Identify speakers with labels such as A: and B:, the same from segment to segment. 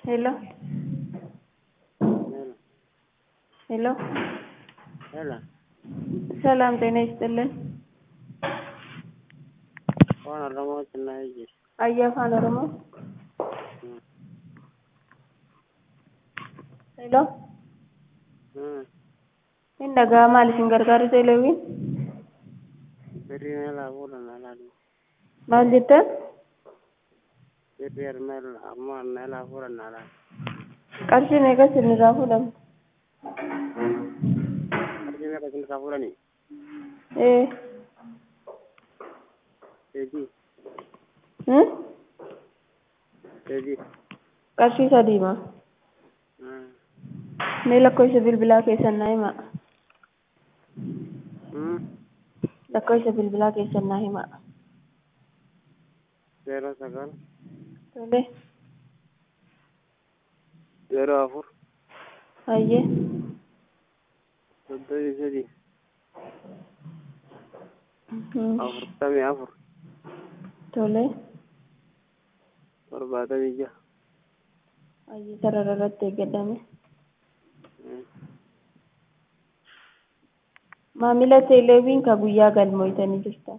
A: Hello. ሄሎ
B: ሄሎ
A: ሰላም ጤና ይስጥልን።
B: afaan oromoo naa jira
A: Ayyaa afaan Oromoo. ሄሎ hin dhaga'aa maal isin gargaaru teeleewwiin
B: birrii meelaa fuudhan alaatu
A: maal jettan
B: birrii meel ammoo meelaa fuudhan alaatu
A: qarshii meeqa isinirraa fuudhamu
B: qarshii meeqa isin irraa fuudhanii
A: ee
B: deebii
A: hmm?
B: deebii
A: qarshii sadiima mee lakkoofsa bilbilaa keessan naa himaa lakkoofsa bilbilaa keessan naa himaa
B: zeero sagal
A: tole
B: zeero afur
A: hayyee
B: soddomii sadii
A: Hmm.
B: afurtamii afur
A: tole
B: torbaatamii jaha
A: hayyee sarara irratti eeggadhame maamila teeleewwiin ka guyyaa galmooytanii jirtan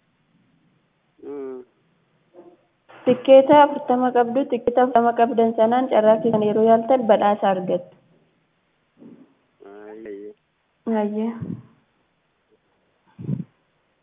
A: tikkeeta afurtama qabdu tikkeeta afurtama qabdan sanaan carraa keessan yeroo yaaltan badhaasa argattu
B: ayyee
A: hayyee